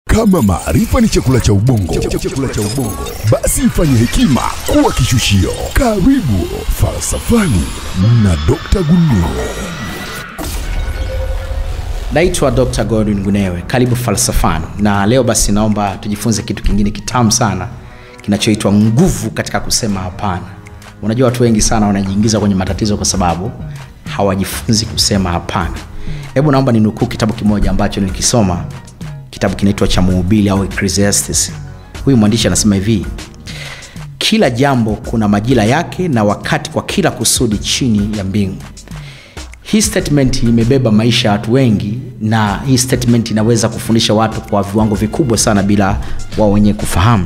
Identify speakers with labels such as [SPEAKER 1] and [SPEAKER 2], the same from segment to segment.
[SPEAKER 1] Kama maarifa ni chakula cha ubongo, chakula cha ubongo, basi ifanye hekima kuwa kishushio. Karibu Falsafani na Dr. Gunduro.
[SPEAKER 2] naitwa dr godwin gunewe karibu falsafani na leo basi naomba tujifunze kitu kingine kitamu sana kinachoitwa nguvu katika kusema hapana unajua watu wengi sana wanajiingiza kwenye matatizo kwa sababu hawajifunzi kusema hapana hebu naomba ninukuu kitabu kimoja ambacho nilikisoma kitabu kinaitwa cha muhubili au ecclesiastes huyu mwandishi anasema hivi kila jambo kuna majira yake na wakati kwa kila kusudi chini ya mbingu hii statement imebeba maisha ya watu wengi na hii statement inaweza kufundisha watu kwa viwango vikubwa sana bila wao wenyewe kufahamu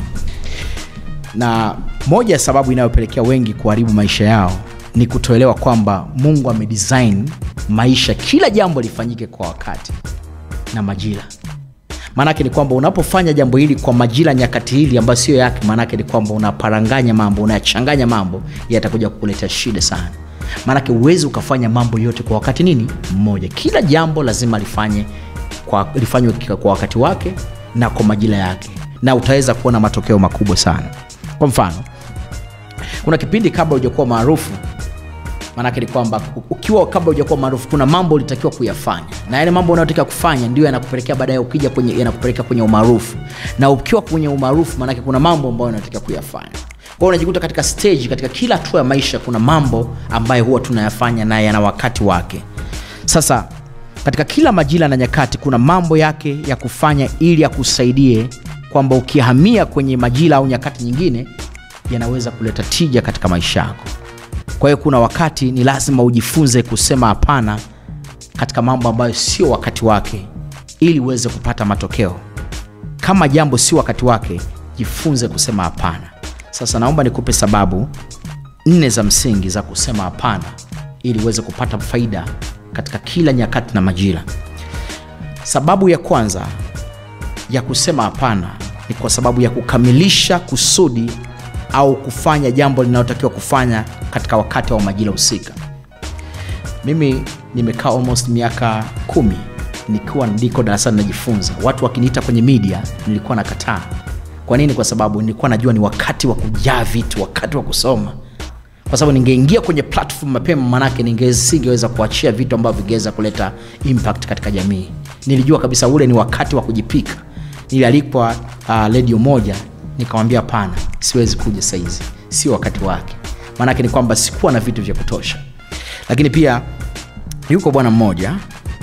[SPEAKER 2] na moja ya sababu inayopelekea wengi kuharibu maisha yao ni kutoelewa kwamba mungu amedesign maisha kila jambo lifanyike kwa wakati na majira maanake ni kwamba unapofanya jambo hili kwa majira nyakati hili ambayo sio yake maanake ni kwamba unaparanganya mambo unayachanganya mambo yatakuja kukuletea shida sana maanake huwezi ukafanya mambo yote kwa wakati nini mmoja kila jambo lazima lifanye kwa, lifanywe kwa wakati wake na kwa majira yake na utaweza kuona matokeo makubwa sana kwa mfano kuna kipindi kabla hujakuwa maarufu maanake ni kwamba ukiwa kabla hujakuwa maarufu kuna mambo ulitakiwa kuyafanya na yale mambo unayotakiwa kufanya ndio yanakupelekea baadaye ukija kwenye yanakupeleka kwenye umaarufu na ukiwa kwenye umaarufu maanake kuna mambo ambayo unatakiwa kuyafanya kwao unajikuta katika stage katika kila hatua ya maisha kuna mambo ambayo huwa tunayafanya na yana wakati wake sasa katika kila majira na nyakati kuna mambo yake ya kufanya ili akusaidie kwamba ukihamia kwenye majira au nyakati nyingine yanaweza kuleta tija katika maisha yako kwa hiyo kuna wakati ni lazima ujifunze kusema hapana katika mambo ambayo sio wakati wake ili uweze kupata matokeo kama jambo sio wakati wake jifunze kusema hapana sasa naomba nikupe sababu nne za msingi za kusema hapana ili uweze kupata faida katika kila nyakati na majira sababu ya kwanza ya kusema hapana ni kwa sababu ya kukamilisha kusudi au kufanya jambo linalotakiwa kufanya katika wakati wa majira husika mimi nimekaa almost miaka kumi nikiwa ndiko darasani najifunza watu wakiniita kwenye media nilikuwa nakataa kwa nini kwa sababu nilikuwa najua ni wakati wa kujaa vitu wakati wa kusoma kwa sababu ningeingia kwenye platform mapema manake ningesingeweza kuachia vitu ambavyo vingeweza kuleta impact katika jamii nilijua kabisa ule ni wakati wa kujipika nilialikwa uh, redio moja nikamwambia hapana siwezi kuja saizi sio wakati wake maanake ni kwamba sikuwa na vitu vya kutosha lakini pia yuko bwana mmoja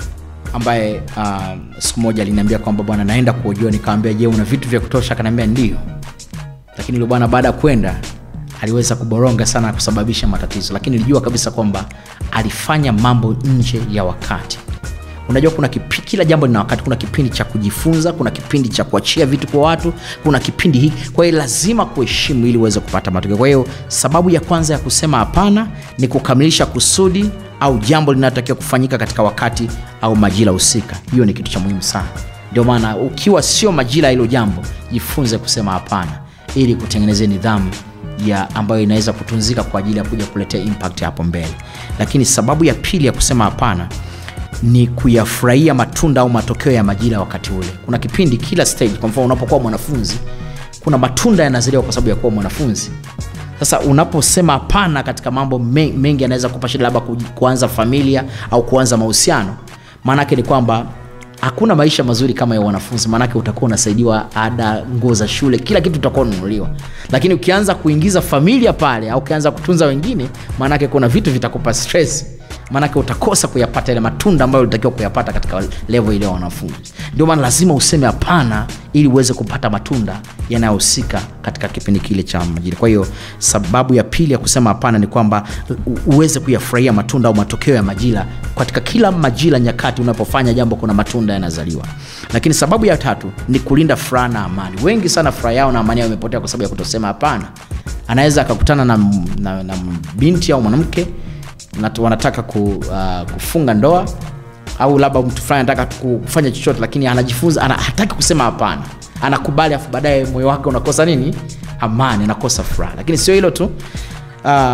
[SPEAKER 2] ambaye uh, siku moja aliniambia kwamba bwana naenda kuojua nikawambia je una vitu vya kutosha akaniambia ndio lakini yule bwana baada ya kwenda aliweza kuboronga sana na kusababisha matatizo lakini nilijua kabisa kwamba alifanya mambo nje ya wakati unajua kuna kipi, kila jambo lina wakati kuna kipindi cha kujifunza kuna kipindi cha kuachia vitu kwa watu kuna kipindi hiki kwa hiyo lazima kuheshimu ili uweze kupata matokeo kwa hiyo sababu ya kwanza ya kusema hapana ni kukamilisha kusudi au jambo linalotakiwa kufanyika katika wakati au majira husika hiyo ni kitu cha muhimu sana ndio maana ukiwa sio majira hilo jambo jifunze kusema hapana ili kutengenezea nidhamu ya ambayo inaweza kutunzika kwa ajili ya kuja kuletea impact hapo mbele lakini sababu ya pili ya kusema hapana ni kuyafurahia matunda au matokeo ya majira ya wakati ule kuna kipindi kila stage kwa mfano unapokuwa mwanafunzi kuna matunda yanazaliwa kwa sababu ya kuwa mwanafunzi sasa unaposema hapana katika mambo mengi yanaweza kupa shida labda kuanza familia au kuanza mahusiano maanake ni kwamba hakuna maisha mazuri kama ya wanafunzi maanake utakuwa unasaidiwa ada nguo za shule kila kitu utakuwa unanunuliwa lakini ukianza kuingiza familia pale au ukianza kutunza wengine maanake kuna vitu vitakupa stress maanake utakosa kuyapata ile matunda ambayo ulitakiwa kuyapata katika levo ile ya wanafunzi ndio maana lazima useme hapana ili uweze kupata matunda yanayohusika katika kipindi kile cha majira kwa hiyo sababu ya pili ya kusema hapana ni kwamba uweze kuyafurahia matunda au matokeo ya majira katika kila majira nyakati unapofanya jambo kuna matunda yanazaliwa lakini sababu ya tatu ni kulinda furaha na amani wengi sana furaha yao na amani yao imepotea kwa sababu ya kutosema hapana anaweza akakutana na, na, na binti au mwanamke wanataka ku, uh, kufunga ndoa au labda mtu fulani anataka kufanya chochote lakini anajifunza ana, hataki kusema hapana anakubali afu baadaye moyo wake unakosa nini amani anakosa furaha lakini sio hilo tu uh,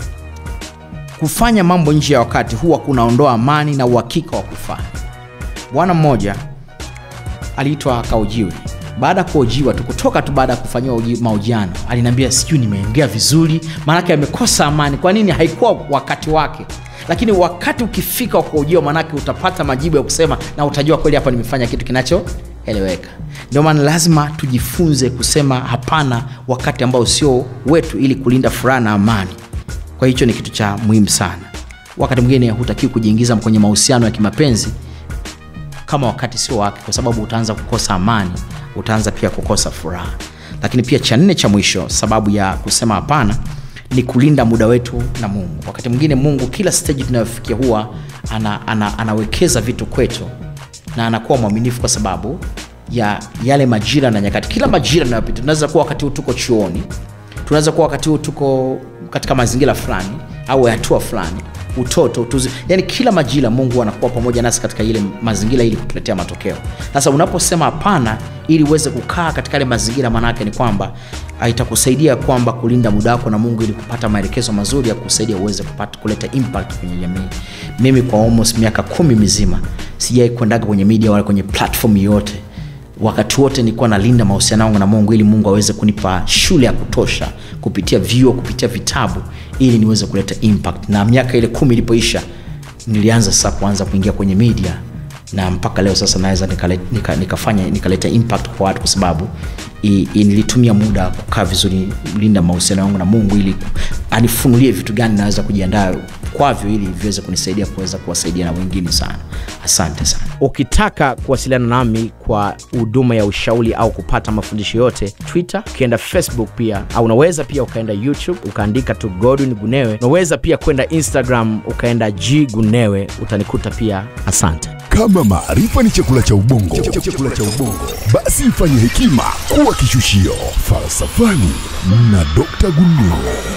[SPEAKER 2] kufanya mambo nje ya wakati huwa kunaondoa amani na uhakika wa kufanya bwana mmoja aliitwa akaojiwe baada ya kuojiwa tu kutoka tu baada ya kufanyiwa uji- mahojiano aliniambia sijui nimeongea vizuri maanake amekosa amani kwa nini haikuwa wakati wake lakini wakati ukifika wa kuojiwa maanake utapata majibu ya kusema na utajua kweli hapa nimefanya kitu kinachoeleweka ndio maana lazima tujifunze kusema hapana wakati ambao sio wetu ili kulinda furaha na amani kwa hicho ni kitu cha muhimu sana wakati mwingine hutakiwi kujiingiza kwenye mahusiano ya kimapenzi kama wakati sio wake kwa sababu utaanza kukosa amani utaanza pia kukosa furaha lakini pia cha nne cha mwisho sababu ya kusema hapana ni kulinda muda wetu na mungu wakati mwingine mungu kila stage tunayofikia huwa ana, ana, anawekeza vitu kwetu na anakuwa mwaminifu kwa sababu ya yale majira na nyakati kila majira tunayopita tunaweza kuwa wakati huu tuko chuoni tunaweza kuwa wakati huu tuko katika mazingira fulani au hatua fulani utoto utuzi yani kila majira mungu anakuwa pamoja nasi katika ile mazingira ili kutuletea matokeo sasa unaposema hapana ili uweze kukaa katika yale mazingira maanaake ni kwamba ah, itakusaidia kwamba kulinda muda wako na mungu ili kupata maelekezo mazuri ya kusaidia uweze kupata kuleta impact kwenye jamii mimi kwa almost miaka kumi mizima sijai kuendaga kwenye media wala kwenye platform yoyote wakati wote nilikuwa nalinda mahusiano yangu na mungu ili mungu aweze kunipa shule ya kutosha kupitia vyuo kupitia vitabu ili niweze kuleta impact na miaka ile kumi ilipoisha nilianza sasa kuanza kuingia kwenye media na mpaka leo sasa naweza nikale- nika- nikafanya nikaleta impact kwa watu kwa sababu i, i, nilitumia muda kukaa vizuri linda mahusiano yangu na mungu ili anifunulie vitu gani naweza kujiandaa kwavyo ili viweze kunisaidia kuweza kuwasaidia na wengine sana asante sana
[SPEAKER 3] ukitaka kuwasiliana nami kwa huduma ya ushauri au kupata mafundisho yote twitter ukienda facebook pia au unaweza pia ukaenda youtube ukaandika tu godwin gunewe unaweza pia kwenda instagram ukaenda g gunewe utanikuta pia asante
[SPEAKER 1] Kama maarifa ni chakula cha ubongo, chakula cha ubongo, basi ifanye hekima kuwa kishushio. Falsafani na Dr. Gundua.